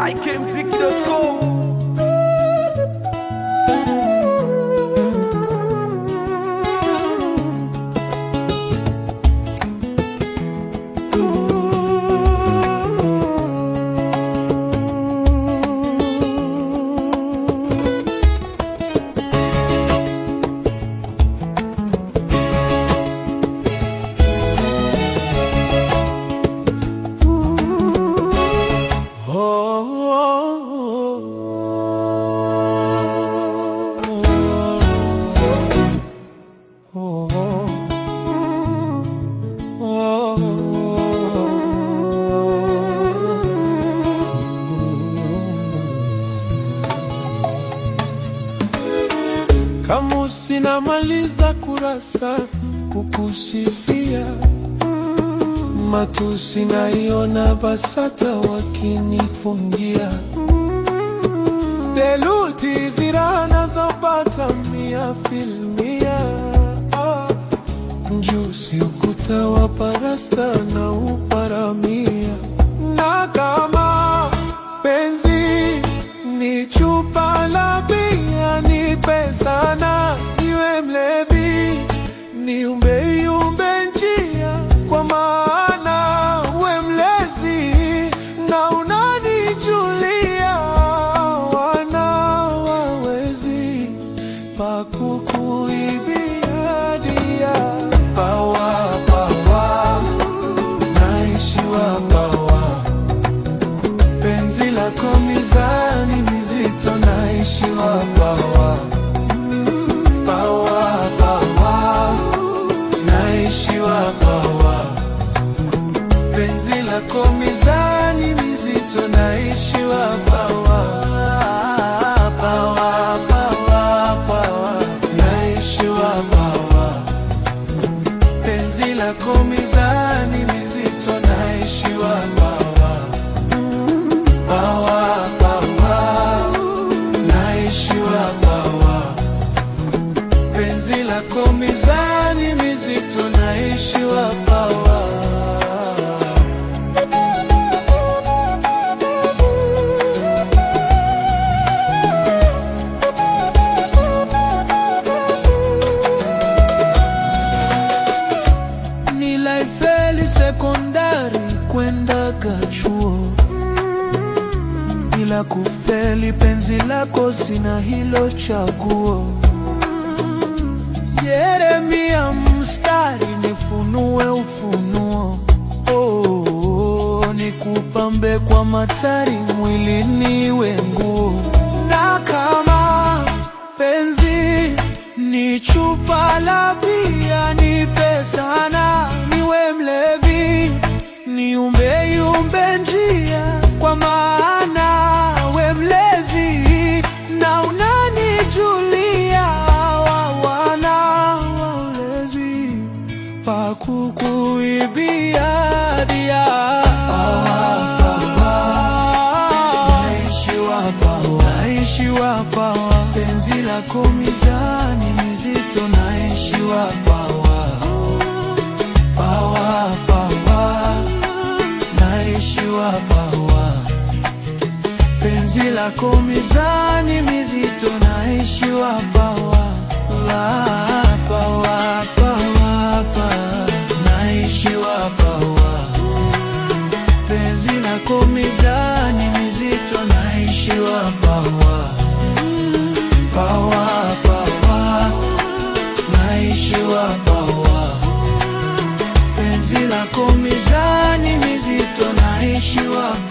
ikmziki.com Kama sinamaliza kurasa kukusifia, matusi naiona BASATA wakinifungia, theluthi zira nazopata mia filmia, ah, mjusi ukuta wa parasta na uparamia, na kama penzi ni chupa la bia, nipe sana niwe mlevi, niumbe yumbe njia, kwa maana we mlezi na unanijulia, wana wawezi pa kukuibia dia, pawa pawa naishiwa pawa penzi lako mizani mizito naishiwa pawa pawa pawa naishiwa pawa penzi lako mizani mizito naishiwa pawa pawa pawa pawa naishiwa pawa penzi lako mizani mizito naishiwa pawa pawa pawa naishiwa pawa penzi lako mizani mizito naishiwa pawa Nilaifeli sekondari kwenda chuo bila kufeli, penzi lako sina hilo chaguo. Yeremia mstari nifunue ufunuo, oh, nikupambe kwa matari mwili niwe nguo, na kama penzi ni chupa la bia, nipe sana niwe mlevi, niumbe yumbe njia, kwa maana we mlezi na unanijulia, wana waulezi pa kukuibia dia naishiwa pawa, naishiwa pawa, penzi lako mizani mizito, naishiwa pawa, pawa pawa, naishiwa pawa, penzi lako mizani mizito, naishiwa pawa, pawa pawa pawa, pawa, naishiwa pawa penzi lako mizani mizito naishiwa pawa pawa pawa naishiwa pawa penzi lako mizani mizito naishiwa